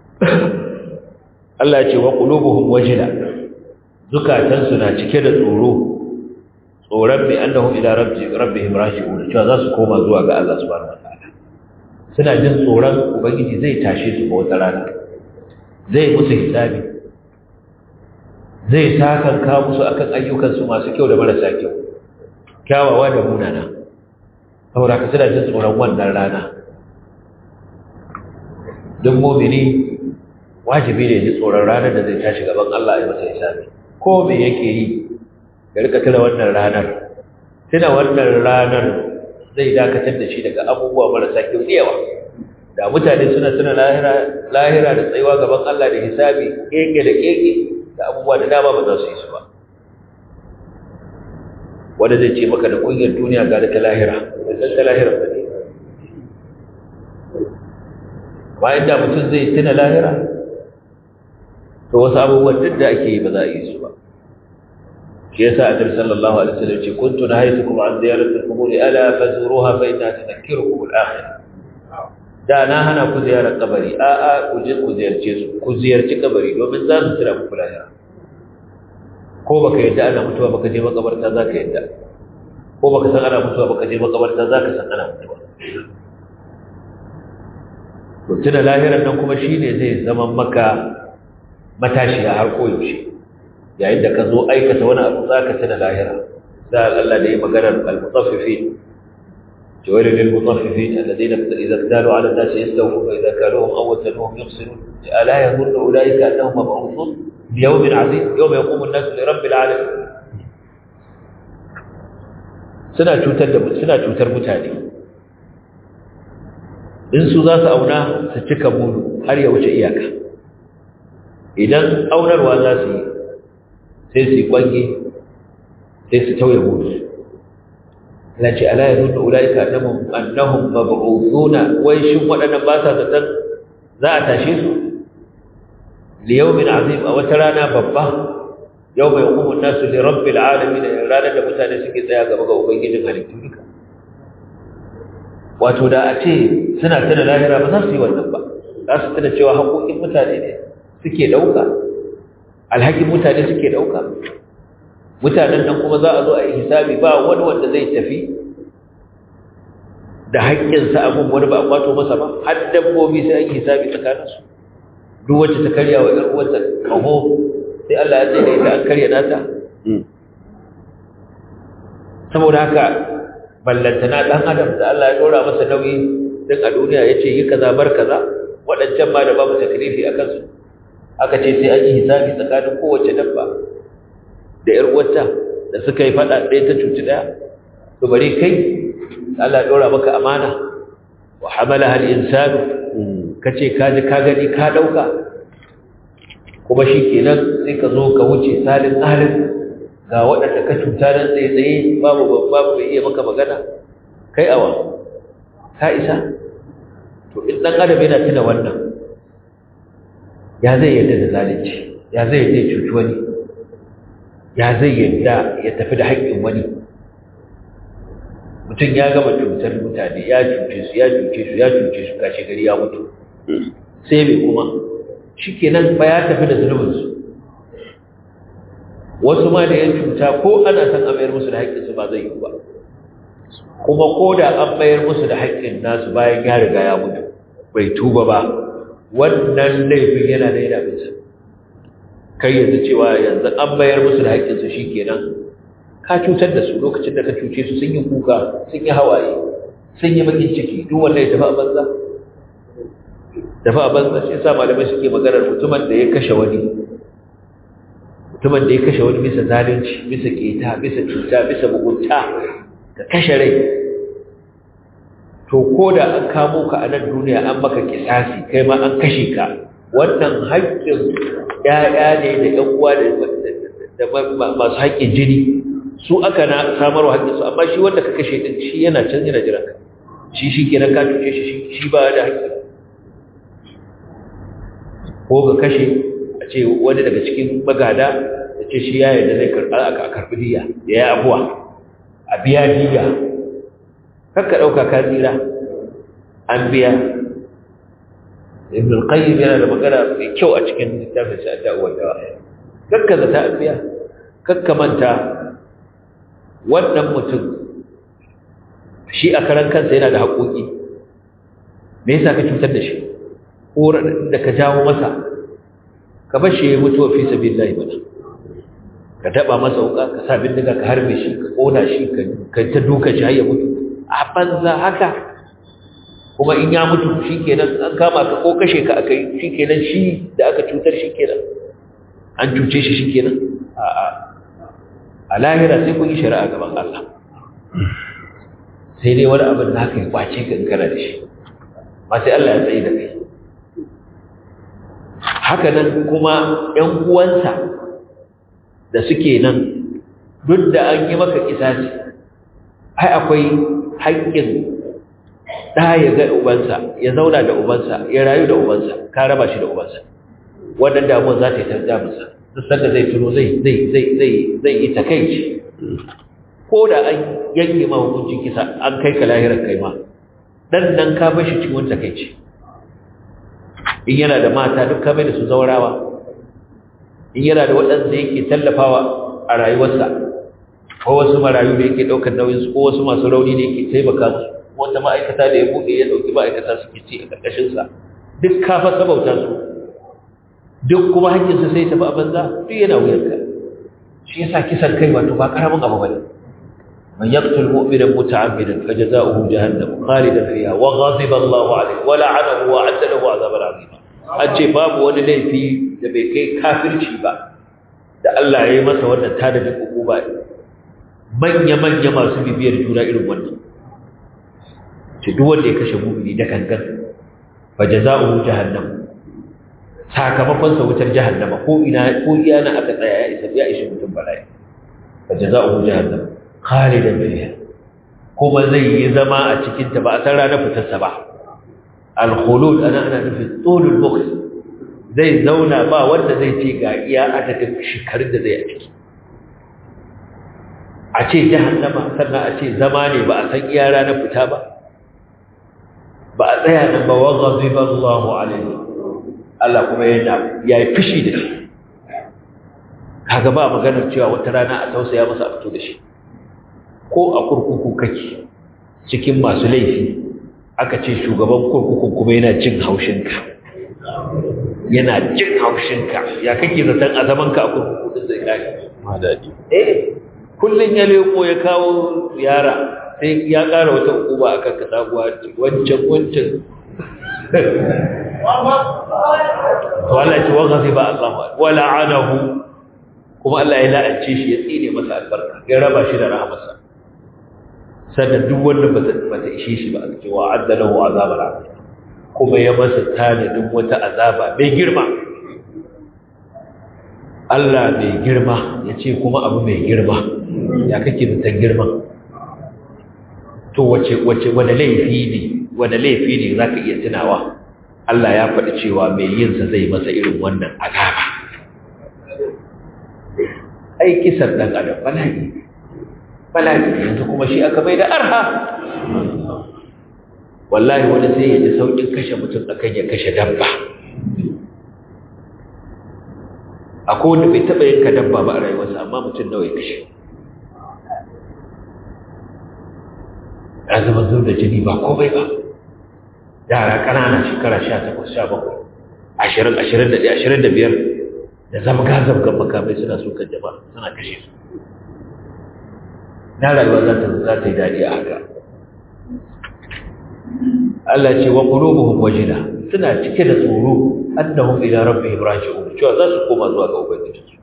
Allah ya ce wa qulubuhum wajila zukatansu na cike da tsoro tsoron bi annahum ila rabbihim raji'un cewa za su koma zuwa ga Allah subhanahu wataala suna jin tsoron ubangiji zai tashe su ba wata rana zai musu hisabi zai sakanka musu akan ayyukansu masu kyau da marasa kyau kyawawa da munana saboda ka suna jin tsoron wannan rana duk mumini wajibi ne ji tsoron ranar da zai tashi gaban Allah ya masa hisabi ko me yake yi ya rika tuna wannan ranar tuna wannan ranar zai dakatar da shi daga abubuwa marasa kyau da yawa da mutane suna tuna lahira lahira da tsayuwa gaban Allah da hisabi keke da keke da abubuwa da dama ba za su yi su ba wanda zai ce maka da kungiyar duniya ga ta lahira da ta lahira ba ne bayan da mutum zai tuna lahira to wasu abubuwan duk da ake yi ba za a yi su ba shi yasa annabi sallallahu alaihi wasallam ce kuntu nahaytukum an ziyarati al-qubur ala fazuruha fa inna tudhakkirukum al-akhirah da na hana ku ziyarar kabari a a ku je ku ziyarce su ku ziyarci kabari domin za su tira muku lahira ko baka yadda ana mutuwa baka je makabarta za ka yadda ko baka san ana mutuwa baka je makabarta za ka san ana mutuwa to tuna lahirar nan kuma shine zai zama maka matashiya har koyaushe yayin da ka zo aikata wani abu za ka tuna lahira sai Allah da ya maganar al-mutaffifin جويل للمطففين الذين إذا اكتالوا على الناس يستوفون وإذا كالوهم أو وزنوهم يخسرون ألا يظن أولئك أنهم مبعوثون ليوم عظيم يوم يقوم الناس لرب العالمين suna cutar da suna cutar mutane in su za su auna su cika mudu har ya wuce iyaka idan aunarwa za su yi sai su yi kwange sai su tauye mudu na ce ala ya nuna ula'ika annahum mab'uthuna wai shin waɗannan ba sa zaton za a tashe su li yawmin azim a wata rana babba yau mai hukumun nasu li rabbil alamin ranar da mutane suke tsaya gaba ga ubangijin halittu duka wato da a ce suna tana lahira ba za su yi wannan ba za su tana cewa haƙoƙin mutane ne suke ɗauka alhakin mutane suke ɗauka mutanen nan kuma za a zo a yi hisabi ba wani wanda zai tafi da haƙƙinsa abin wani ba a kwato masa ba har dabbobi sai an yi hisabi tsakaninsu duk wacce ta karya wa ‘yar uwarta kaho sai Allah ya tsaye da an karya nata saboda haka ballantana ɗan adam da Allah ya ɗora masa nauyi duk a duniya ya ce yi kaza bar kaza waɗancan ma da babu taklifi a kansu aka ce sai an yi hisabi tsakanin kowace dabba da ‘yar uwarta da suka yi faɗa ɗaya ta cuci ɗaya to bari kai Allah ya ɗora maka amana wa hamala hal insanu ka ce ka ji ka gani ka ɗauka kuma shi kenan sai ka zo ka wuce salin alin ga waɗanda ka cuta nan tsaye-tsaye babu babu bai iya maka magana kai awa ka isa to in ɗan adam yana tuna wannan ya zai yadda da zalunci ya zai yadda ya cuci wani ya zai yadda ya tafi da haƙƙin wani mutum ya gama cutar mutane ya cuce su ya cuce su ya cuce su kashe gari ya mutu sai mai kuma shi kenan ba ya tafi da zunubinsu wasu ma da ya cuta ko ana san a mayar musu da haƙƙinsu ba zai yi ba kuma ko da an mayar musu da haƙƙin nasu bayan ya riga ya mutu bai tuba ba wannan laifin yana da yana bisa kai yanzu cewa yanzu an mayar musu da haƙƙinsu shi kenan ka cutar da su lokacin da ka cuce su sun yi kuka sun yi hawaye sun yi bakin ciki duk wanda ya tafi a banza tafi a banza shi yasa malamai suke maganar mutumin da ya kashe wani mutumin da ya kashe wani bisa zalunci bisa keta bisa cuta bisa mugunta ka kashe rai to ko da an kamo ka a nan duniya an maka kisasi kai ma an kashe ka wannan haƙƙin ƴaƴa ne da ƴan uwa da masu haƙƙin jini su aka na samarwa haƙƙinsu amma shi wanda ka kashe ɗin shi yana can yana jira ka shi shi kenan ka cuce shi shi ba da haƙƙi ko ga kashe a ce wani daga cikin magada da ce shi ya yarda zai karɓa a karɓi diya ya yi abuwa a biya diya kakka ɗauka ka tsira an biya ibn al-qayyim yana da magana mai kyau a cikin littafin sa da uwa dawa kakka zata an biya kakka manta wannan mutum shi a karan kansa yana da haƙoƙi me yasa ka cutar da shi ko da ka jawo masa ka bar shi ya mutu wa fi sabilillahi bana ka daba masa wuka ka sa bindiga ka harbe shi ka kona shi ka ta duka shi har ya mutu a banza haka kuma in ya mutu shikenan an kama ka ko kashe ka akai shikenan shi da aka cutar shikenan an cuce shi shikenan a a a lahira sai kun yi shari'a gaban Allah sai dai wani abin da haka ya kwace ka in kana da shi ma sai Allah ya tsaye da kai haka nan kuma ‘yan uwansa da suke nan duk da an yi maka kisasi ai akwai haƙƙin ɗa ya ga ubansa ya zauna da ubansa ya rayu da ubansa ka raba shi da ubansa wannan damuwar za ta yi tarjaminsa duk sanda zai tuno zai zai zai zai zai yi takaici ko da an yanke ma hukuncin kisa an kai ka lahirar kai ma dan nan ka bar shi cikin wani takaici in yana da mata duk kame da su zaurawa in yana da waɗanda yake tallafawa a rayuwarsa ko wasu marayu da yake ɗaukar nauyinsu ko wasu masu rauni da yake taimaka musu wata ma'aikata da ya buɗe ya ɗauki ma'aikata suke ci a ƙarƙashinsa duk kafa sabauta su duk kuma hankinsa sai tafi a banza duk yana wuyarka shi yasa kisan kai wato ba ƙaramin abu ba ne من يقتل مؤمنا متعمدا فجزاؤه جهنم خالدا فيها وغضب الله عليه ولعنه وأعد له عذابا عظيما أجي باب wani laifi da bai kai kafirci ba da Allah ya yi masa wannan tanadin hukuma manya manya masu bibiyar juna irin wannan ce duk wanda ya kashe mu'mini da kankan fa jazaohu jahannam sakamakon sa wutar jahannama ko ina ko iyana aka tsaya ya isa ya ishi mutum bala'i fa jazaohu jahannam khalidan fiha kuma zai yi zama a cikin ta ba a san ranar fitarsa ba al-khulud ana ana nufin tulul bukhs zai zauna ba wanda zai ce ga iya adadin shekarun da zai a ciki a ce jahannama sannan a ce zama ne ba a san iya ranar fita ba ba a tsaya nan ba wa ghadiba Allahu alaihi Allah kuma yana yayi fushi da shi kaga ba maganar cewa wata rana a tausaya masa a fito da shi ko a kurkuku kake cikin masu laifi aka ce shugaban kurkukun kuma yana jin haushinka yana jin haushinka ya kake zaton a zamanka a kurkuku din zai kare ma daɗi eh kullun ya leko ya kawo yara sai ya ƙara wata hukuma a kan sabuwa wancan wancan to Allah ce wa ghadiba Allah wa la'anahu kuma Allah ya la'ance shi ya tsine masa albarka ya raba shi da rahamarsa sannan duk wanda ba ta ishe shi ba a cewa adda lahu azabar azim kuma ya masa tanadin wata azaba mai girma Allah mai girma ya ce kuma abu mai girma ya kake zaton girma to wace wace wanda laifi ne wanda laifi ne zaka iya tunawa Allah ya faɗi cewa mai yin sa zai masa irin wannan azaba ai kisan dan adam bala'i bala'i yanzu kuma shi aka mai da arha wallahi wani sai ya ji saukin kashe mutum akan ya kashe dabba akwai wanda bai taɓa yanka dabba ba a rayuwarsa amma mutum nawa ya kashe ya zama zuwa da jini ba komai ba yara ƙanana shekara sha takwas sha bakwai ashirin ashirin da ɗaya ashirin da biyar da zamga zamgan makamai suna sukan jama'a suna kashe su na rayuwa za ta za ta yi daɗi a haka Allah ce wa qulubuhum wajila suna cike da tsoro annahum ila rabbihim raji'un cewa za su koma zuwa ga ubangiji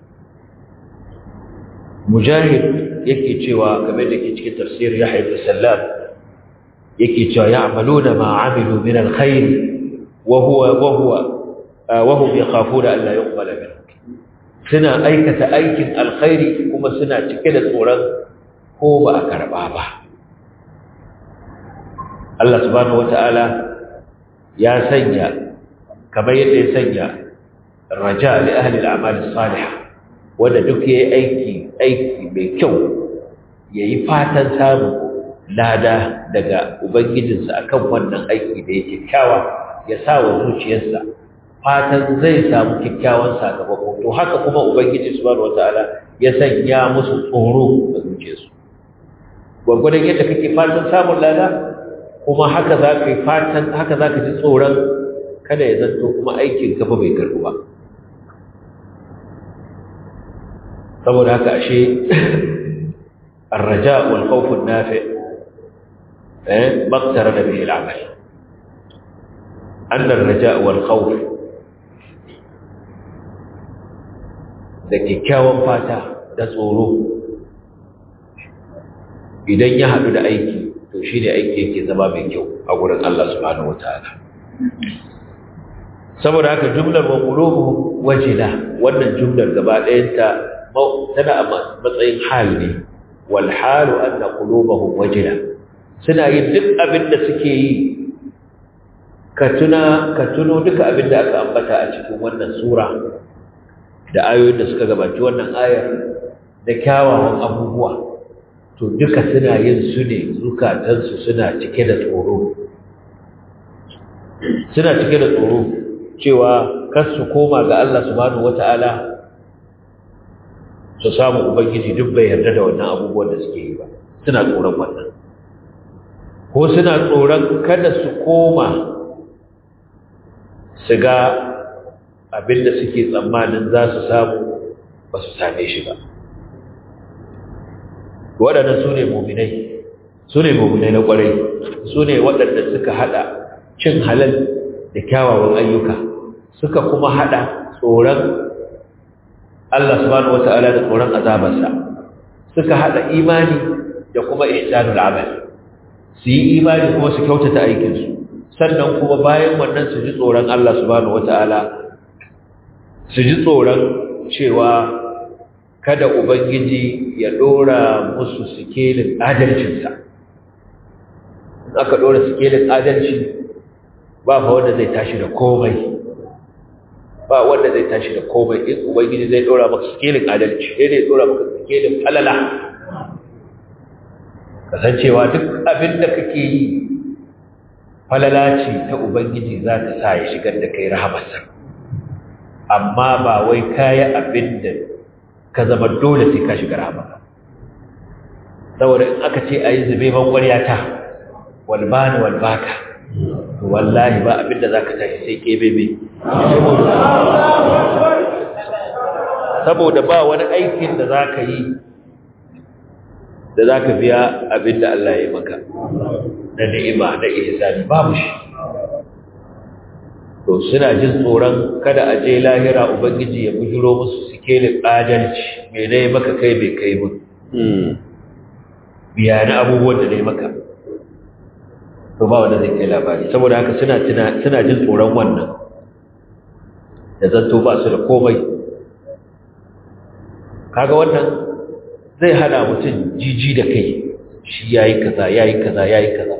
mujahid yake cewa kamar da ke cikin tafsir Yahya ibn Sallam yake cewa ya'maluna ma 'amilu min alkhair wa huwa wa huwa wa hum yakhafuna an la yuqbala minhu suna aikata aikin alkhairi kuma suna cike da tsoron ko ba a karba ba Allah subhanahu wata'ala ya sanya kamar yadda ya sanya raja li ahli al-a'mal as-salihah wanda duk yayi aiki aiki mai kyau yayi fatan samu lada daga ubangijinsa akan wannan aiki da yake kyawa ya sa wa zuciyarsa fatan zai samu kyakkyawan sakamako to haka kuma ubangiji subhanahu wataala ya sanya musu tsoro a zuciyarsu gwagwadon yadda kake fatan samun lada kuma haka za ka yi fatan haka za ka ji tsoron kada ya zanto kuma aikin gaba bai karɓu ba saboda haka ashe الرجاء والخوف النافع ما اقترن به العمل أن الرجاء والخوف da kyakkyawan fata da tsoro idan ya haɗu da aiki to shi ne aiki yake zama mai kyau a wurin Allah subhanahu wa ta'ala saboda haka jumlar wa qulubuhum wajila wannan jumlar gaba ɗayanta tana a matsayin hal ne wal halu anna qulubuhum wajila suna yin duk abin da suke yi ka tuna ka tuno duka abin da aka ambata a cikin wannan sura da ayoyin da suka gabaci wannan ayar da kyawawan abubuwa to duka suna yin su ne zukatansu suna cike da tsoro suna cike da tsoro cewa kar su koma ga Allah subhanahu wata'ala su samu ubangiji duk bai yarda da wannan abubuwan da suke yi ba suna tsoron wannan ko suna tsoron kada su koma su ga abinda suke tsammanin za su samu ba su same shi ba waɗannan su ne muminai su ne muminai na ƙwarai su ne waɗanda suka haɗa cin halal da kyawawan ayyuka suka kuma haɗa tsoron Allah subhanahu wata'ala da tsoron azabarsa suka haɗa imani da kuma ihsanul amal su yi imani kuma su kyautata aikinsu sannan kuma bayan wannan su ji tsoron Allah subhanahu wata'ala su ji tsoron cewa kada ubangiji ya dora musu sikelin adalcinsa aka dora sikelin adalci ba fa wanda zai tashi da komai ba wanda zai tashi da komai in ubangiji zai dora maka sikelin adalci sai dai dora maka sikelin falala kasancewa duk abin da kake yi falala ce ta ubangiji za ta sa ya shigar da kai rahamarsa amma ba wai kayi abin da ka zama dole sai ka shiga rahama saboda in aka ce a yi zube ban ƙwaryata walbani walbaka to wallahi ba abin da za ka tashi sai ƙebebe saboda ba wani aikin da za ka yi da za ka biya abin da Allah ya yi maka na ni'ima na ihsani babu shi to suna jin tsoron kada a je lahira ubangiji ya bujiro musu sikelin adalci me ne maka kai bai kai mun biya na abubuwan da ne maka to ba wanda zai kai labari saboda haka suna suna jin tsoron wannan da zanto ba su da komai kaga wannan zai hana mutum jiji da kai shi yayi kaza yayi kaza yayi kaza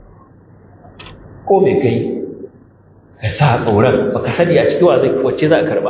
ko me kai ka sa tsoron baka sani a cikin wa zai wacce za a karba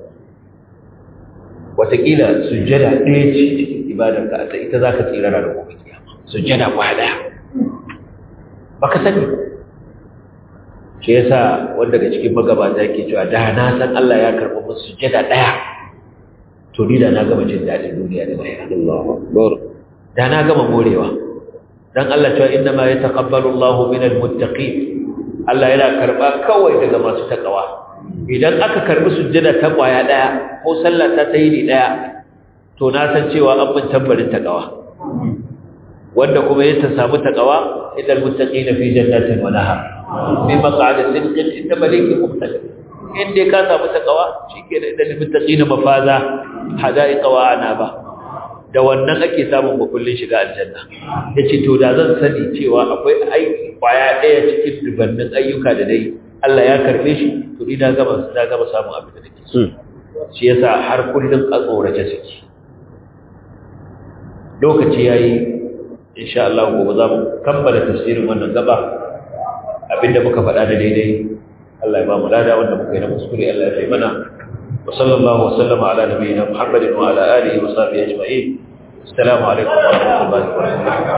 wataƙila sujjada ɗaya ce cikin ibadar ka a ita za ka tsira da gobe kiyama sujjada kwa ɗaya baka sani shi yasa wanda daga cikin magabata ke cewa da na san Allah ya karɓi musu sujjada ɗaya to ni da na gama jin daɗin duniya da lahira da na gama morewa dan Allah cewa inna ma yataqabbalu Allahu minal muttaqin Allah yana karba kawai daga masu takawa idan aka karbi sujjada ta kwaya daya ko sallah ta tayi daya to na san cewa an bin tabbarin takawa wanda kuma yake samu takawa idal muttaqina fi jannatin wa nahar fi maq'adi sidqin inda malikin muqtadir inda ka samu takawa shikenan idal muttaqina mafaza hadaiqa wa anaba da wannan ake samun makullin shiga aljanna yace to da zan sani cewa akwai aiki kwaya daya cikin dubannin ayyuka da dai Allah ya karbe shi to ni na gaba na gaba samun abin da nake so shi yasa har kullun a tsorace suke lokaci yayi insha Allah gobe za mu kammala tafsirin wannan gaba abinda muka faɗa da daidai Allah ya ba mu lada wanda muka yi na kuskure Allah ya fi mana وصلى الله وسلم على نبينا محمد وعلى آله وصحبه أجمعين السلام عليكم ورحمة الله وبركاته